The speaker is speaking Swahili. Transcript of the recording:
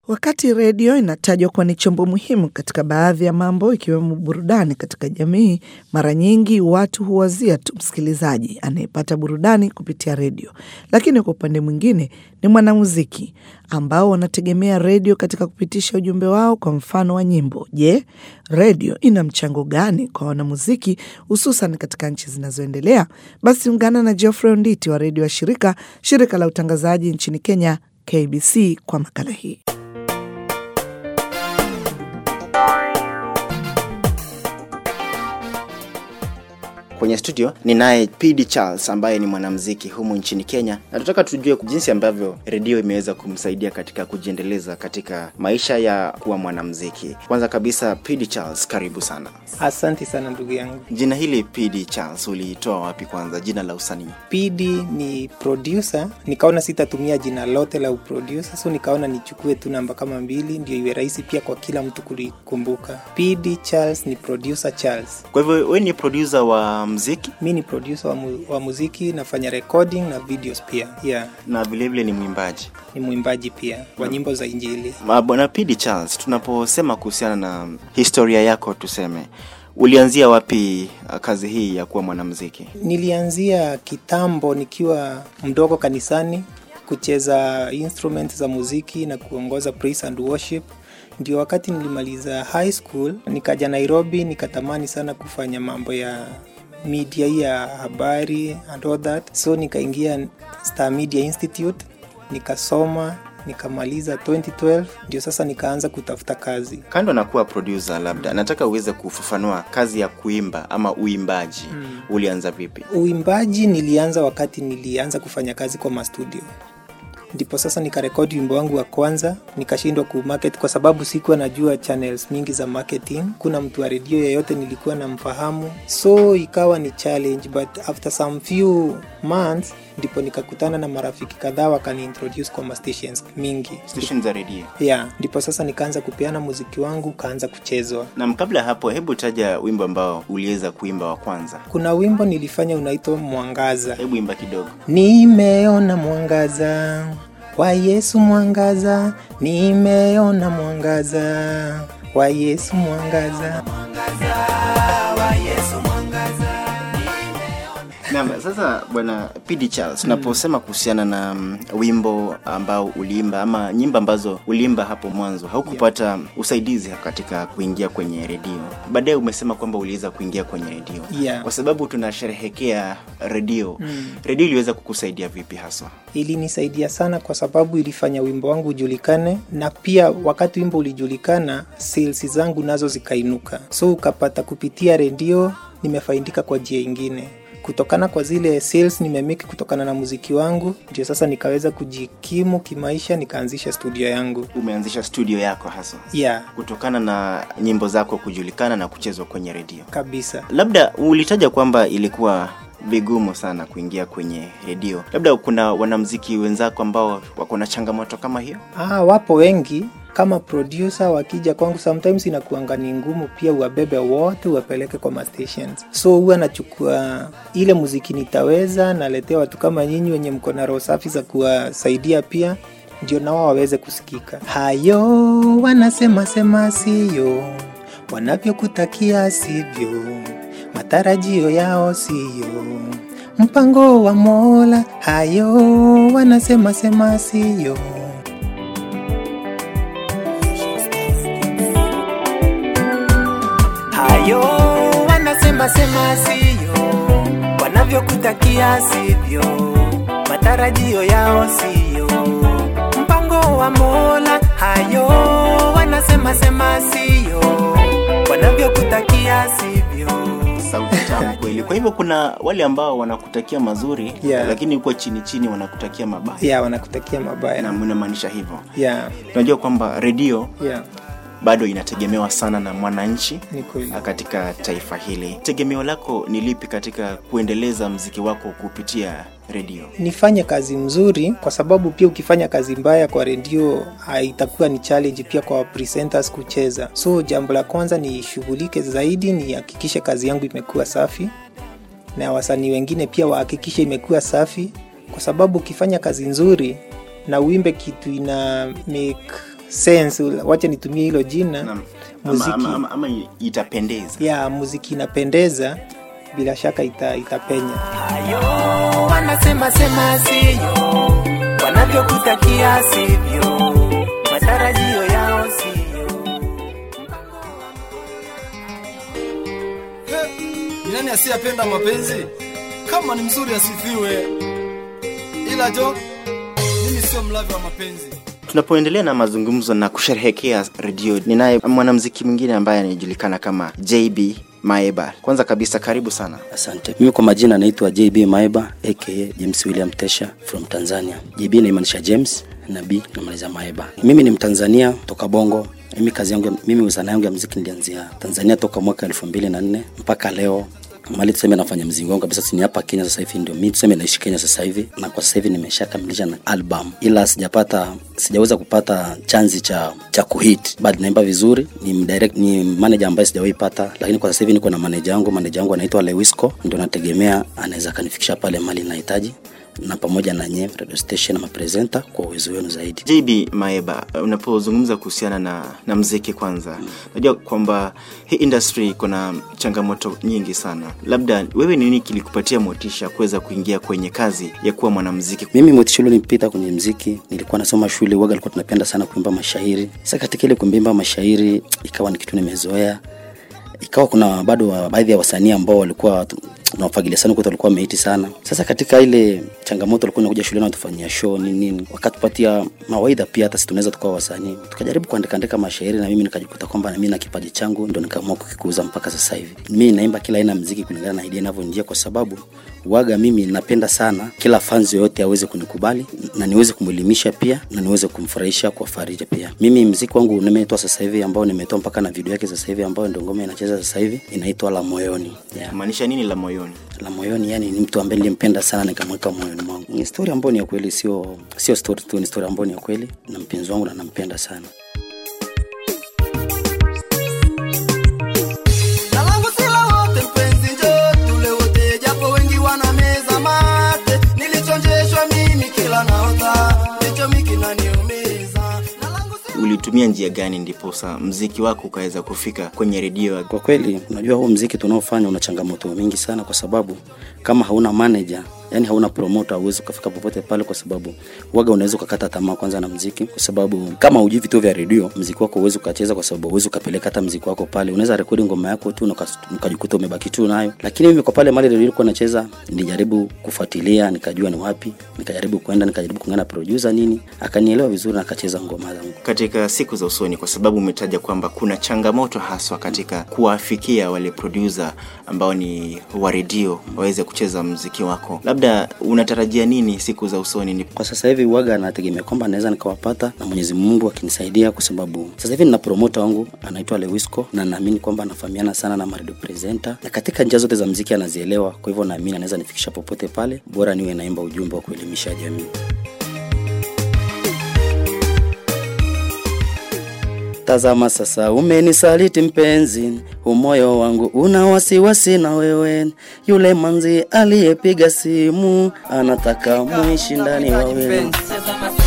Wakati redio inatajwa kuwa ni chombo muhimu katika baadhi ya mambo ikiwemo burudani katika jamii, mara nyingi watu huwazia tu msikilizaji anayepata burudani kupitia redio, lakini kwa upande mwingine ni mwanamuziki ambao wanategemea redio katika kupitisha ujumbe wao, kwa mfano wa nyimbo. Je, redio ina mchango gani kwa wanamuziki hususan katika nchi zinazoendelea? Basi ungana na Geoffrey Onditi wa redio ya shirika shirika la utangazaji nchini Kenya KBC kwa makala hii. Kwenye studio ninaye PD Charles ambaye ni mwanamuziki humu nchini Kenya, na tunataka tujue jinsi ambavyo redio imeweza kumsaidia katika kujiendeleza katika maisha ya kuwa mwanamuziki. Kwanza kabisa, PD Charles, karibu sana. Asante sana ndugu yangu. Jina hili PD Charles uliitoa wapi? Kwanza jina la usanii. PD ni producer, nikaona sitatumia jina lote la uproducer, so nikaona nichukue tu namba kama mbili, ndio iwe rahisi pia kwa kila mtu kulikumbuka. PD Charles ni producer Charles. Kwa hivyo wewe ni producer wa muziki Mi ni producer wa, mu, wa muziki, nafanya recording na videos pia. Yeah, na vilevile ni mwimbaji. ni mwimbaji pia wa nyimbo za Injili. Ma- Bwana PD Charles, tunaposema kuhusiana na historia yako, tuseme ulianzia wapi uh, kazi hii ya kuwa mwanamuziki? Nilianzia kitambo nikiwa mdogo kanisani kucheza instruments za muziki na kuongoza praise and worship. Ndio wakati nilimaliza high school nikaja Nairobi, nikatamani sana kufanya mambo ya media hii ya habari and all that, so nikaingia Star Media Institute nikasoma nikamaliza 2012 ndio sasa nikaanza kutafuta kazi. Kando na kuwa producer, labda nataka uweze kufafanua kazi ya kuimba ama uimbaji ulianza vipi? Uimbaji nilianza wakati nilianza kufanya kazi kwa mastudio, ndipo sasa nikarekodi wimbo wangu wa kwanza, nikashindwa kumarket kwa sababu sikuwa najua channels mingi za marketing. Kuna mtu wa redio yeyote nilikuwa namfahamu, so ikawa ni challenge, but after some few months ndipo nikakutana na marafiki kadhaa wakaniintroduce kwa mastations mingi Station za redio. yeah, ndipo sasa nikaanza kupeana muziki wangu ukaanza kuchezwa. Na kabla ya hapo, hebu taja wimbo ambao uliweza kuimba wa kwanza. Kuna wimbo nilifanya unaitwa Mwangaza. Hebu imba kidogo. Nimeona mwangaza wa Yesu, mwangaza, nimeona mwangaza wa Yesu, mwangaza. Naam, sasa bwana PD Charles, tunaposema kuhusiana na mm, wimbo ambao uliimba ama nyimbo ambazo uliimba hapo mwanzo, haukupata usaidizi katika kuingia kwenye redio. Baadaye umesema kwamba uliweza kuingia kwenye redio Yeah. kwa sababu tunasherehekea redio. Redio iliweza kukusaidia vipi haswa? Ilinisaidia sana kwa sababu ilifanya wimbo wangu ujulikane, na pia wakati wimbo ulijulikana, sales zangu nazo zikainuka, so ukapata kupitia redio nimefaidika kwa njia ingine kutokana kwa zile sales nimemeki kutokana na muziki wangu, ndio sasa nikaweza kujikimu kimaisha, nikaanzisha studio yangu Umeanzisha studio yako haswa yeah, kutokana na nyimbo zako kujulikana na kuchezwa kwenye redio. kabisa. Labda ulitaja kwamba ilikuwa vigumu sana kuingia kwenye redio. Labda kuna wanamziki wenzako ambao wako na changamoto kama hiyo? Ah, wapo wengi kama producer wakija kwangu, sometimes inakuanga ni ngumu pia uwabebe wote uwapeleke kwa ma stations, so huwa nachukua ile muziki nitaweza, naletea watu kama nyinyi wenye mko na roho safi za kuwasaidia pia ndio na wao waweze kusikika. Hayo wanasema sema siyo, wanavyokutakia sivyo, matarajio yao siyo mpango wa Mola. Hayo wanasema sema siyo. Hayo wanasema sema siyo, wanavyokutakia sivyo, matarajio yao siyo, mpango wa Mola. Hayo wanasema sema siyo, wanavyokutakia sivyo. Sauti tamu kweli. Kwa hivyo kuna wale ambao wanakutakia mazuri Yeah. lakini huko chini chini wanakutakia mabaya, Ya, wanakutakia mabaya. na mnamaanisha hivyo. Ya, Tunajua kwamba redio ya, bado inategemewa sana na mwananchi ni kweli. katika taifa hili. Tegemeo lako ni lipi katika kuendeleza mziki wako kupitia redio? nifanye kazi mzuri, kwa sababu pia ukifanya kazi mbaya kwa redio ah, itakuwa ni challenge pia kwa presenters kucheza. So jambo la kwanza nishughulike zaidi, nihakikishe kazi yangu imekuwa safi, na wasanii wengine pia wahakikishe imekuwa safi, kwa sababu ukifanya kazi nzuri na uimbe kitu ina make sense wacha nitumie hilo jina Naam. muziki ama, ama, ama, ama itapendeza ya muziki inapendeza bila shaka ita, itapenya hayo wanasema sema siyo wanavyokutakia sivyo matarajio yao siyo Ni nani asiyependa mapenzi? Kama ni mzuri asifiwe, ila jo, mimi sio mlavi wa mapenzi. tunapoendelea na mazungumzo na kusherehekea redio ninaye mwanamziki mwingine ambaye anajulikana kama jb maeba kwanza kabisa karibu sana Asante. Mimi kwa majina naitwa JB Maeba aka James William Tesha from Tanzania. JB inamaanisha James na B namaliza Maeba. Mimi ni Mtanzania toka Bongo. Mimi kazi yangu, mimi sanaa yangu ya muziki nilianzia Tanzania toka mwaka elfu mbili na nne mpaka leo mali tuseme nafanya mzingo wangu kabisa ni hapa Kenya sasa hivi ndio mimi tuseme naishi Kenya sasa hivi na kwa sasa hivi nimeshakamilisha na album ila sijapata sijaweza kupata chanzi cha cha kuhit but naimba vizuri ni direct ni manager ambaye sijawahi pata lakini kwa sasa hivi niko na manager wangu manager wangu anaitwa Lewisco ndio nategemea anaweza kanifikisha pale mali nahitaji na pamoja na nye radio station na mapresenta kwa uwezo wenu zaidi jb maeba unapozungumza kuhusiana na, na mziki kwanza najua kwamba hii industry iko na changamoto nyingi sana labda wewe nini kilikupatia motisha kuweza kuingia kwenye kazi ya kuwa mwanamziki mimi motisha nilipita kwenye mziki nilikuwa nasoma shule waga alikuwa tunapenda sana kuimba mashairi sasa katika ile kuimba mashairi ikawa ni kitu nimezoea ikawa kuna bado wa- baadhi ya wasanii ambao walikuwa tu- tunawafagilia sana kwetu walikuwa wameiti sana sasa katika ile changamoto walikuwa nakuja shuleni watufanyia show nini nini wakatupatia mawaidha pia hata si tunaweza tukawa wasanii tukajaribu kuandika andika mashairi na mimi nikajikuta kwamba na mimi na kipaji changu ndo nikaamua kukikuza mpaka sasa hivi mimi naimba kila aina ya mziki kulingana na idea inavyonijia kwa sababu waga mimi napenda sana kila fans yoyote aweze kunikubali na niweze kumwelimisha pia na niweze kumfurahisha kwa farija pia mimi mziki wangu nimetoa sasa hivi ambao nimetoa mpaka na video yake sasa hivi ambayo ndio ngoma inacheza sasa hivi inaitwa la moyoni yeah. maanisha nini la moyoni la moyoni yani ni mtu ambaye nilimpenda sana nikamweka moyoni mwangu ni story ambayo ni ya kweli sio sio story tu ni story ambayo ni ya kweli na mpenzi wangu na nampenda sana Na langu si la wote mpenzi, njoo tule wote, japo wengi wana meza mate. Nilichonjeshwa mimi kila naota, ndicho mimi kinaniumiza. Na langu si ulitumia njia gani ndiposa mziki wako ukaweza kufika kwenye redio kwa kweli unajua huu mziki tunaofanya una changamoto mingi sana kwa sababu kama hauna manager yani hauna promoter hauwezi ukafika popote pale kwa sababu waga unaweza ukakata tamaa kwanza na mziki kwa sababu kama hujui vituo vya redio mziki wako huwezi ukacheza kwa sababu huwezi ukapeleka hata mziki wako pale unaweza rekodi ngoma yako tu na ukas- ukajikuta umebaki tu nayo lakini mimi kwa pale mali redio ilikuwa nacheza nilijaribu kufuatilia nikajua ni wapi nikajaribu kwenda nikajaribu kuungana na producer nini akanielewa vizuri na akacheza ngoma zangu katika siku za usoni kwa sababu umetaja kwamba kuna changamoto haswa katika kuwafikia wale producer ambao ni wa redio waweze kucheza mziki wako labda unatarajia nini siku za usoni ni kwa sasa hivi waga nategemea kwamba naweza nikawapata na mwenyezi mungu akinisaidia kwa sababu sasa hivi nina promota wangu anaitwa lewisco na naamini kwamba anafahamiana sana na marido presenter na katika njia zote za mziki anazielewa kwa hivyo naamini anaweza nifikisha popote pale bora niwe naimba ujumbe wa kuelimisha jamii Tazama sasa umenisaliti mpenzi, umoyo wangu una wasiwasi na wewe. Yule manzi aliyepiga simu anataka muishi ndani wawe. Tazama